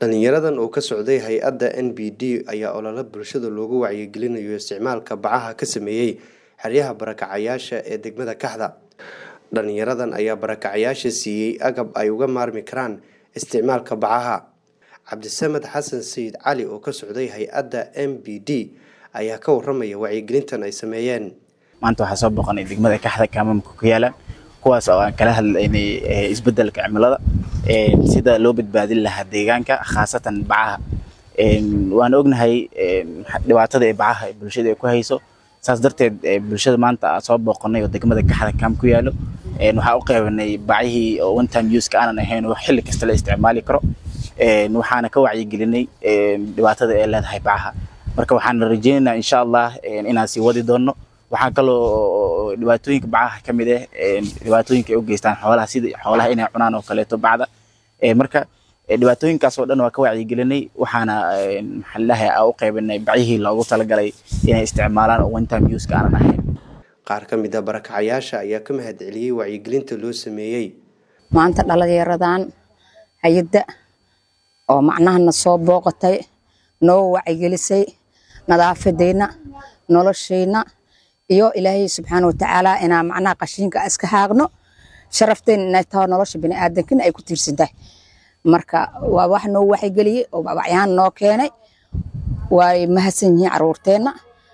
dhalinyaradan oo ka socday hay-adda n b d ayaa olole bulshada loogu wacyigelinayo isticmaalka bacaha ka sameeyey xeryaha barakacayaasha ee degmada kaxda dhalinyaradan ayaa barakacayaasha siiyey agab ay uga maarmi karaan isticmaalka bacaha cabdisamed xasan sayid cali oo ka socday hay-adda m b d ayaa ka waramaya wacyigelintan ay sameeyeen maanta waxaa soo boqonay degmada kaxda kaamamka ku yaalaan kuwaas oo aan kala hadlaynay isbedelka cimilada sida loo badbaadin lahaa deegaanka khaasatan bacaha waan ognahay dhibaatada ee bacaha ee bulshada ay ku hayso saas darteed bulshada maanta soo booqanay oo degmada kaxda kaam ku yaalo waxaa u qeybanay bacihii oo one time useka aanan ahayn oo xilli kasta la isticmaali karo waxaana ka wacyigelinay dhibaatada ay leedahay bacaha marka waxaan rajeynaynaa insha allah inaan sii wadi doono waxaa kaloo dhibaatooyinka bacaha ka mid ah dhibaatooyinka ay u geystaan xoolaha sida xoolaha inay cunaan oo kaleeto bacda marka dhibaatooyinkaas oo dhan waa ka wacyigelinay waxaana maxaan leeyahay aa u qeybinay bacihii loogu talagalay inay isticmaalaan oo one time useka aanan ahayn qaar ka mid a barakacayaasha ayaa ka mahad celiyey wacyigelinta loo sameeyey maanta dhalinyaradan hay-adda oo macnahana soo booqatay noo wacyigelisay nadaafadeyna noloshayna iyo ilaahay subxaana watacaala inaa macnaha qashiinka iska haaqno sharafteena inay taho nolosha biniaadankina ay ku tiirsan tahay marka waa wax noo waxygeliyey oo babacyaan noo keenay way mahadsan yihiin caruurteenna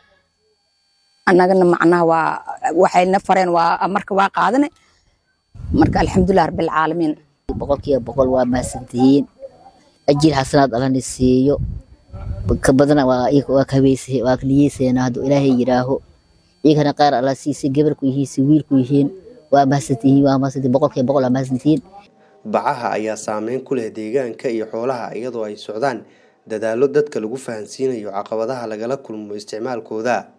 annagana macnaha waa waxayna fareen waa marka waa qaadane marka alxamdulilah rabbilcaalamiin boqolkiiba boqol waa mahadsantihiin ajir xasanaad allana siiyo ka badana waa waa kabayse waa niyeyseena hadduu ilaahay yidhaaho iyagana qaar alla siisa gabarku yihiin si wiilku yihiin waa mahadsantihiin waa mahadsantihiin boqolkiiba boqol waa mahadsantihiin bacaha ayaa saameyn ku leh deegaanka iyo xoolaha iyadoo ay socdaan dadaallo dadka lagu fahansiinayo caqabadaha lagala kulmo isticmaalkooda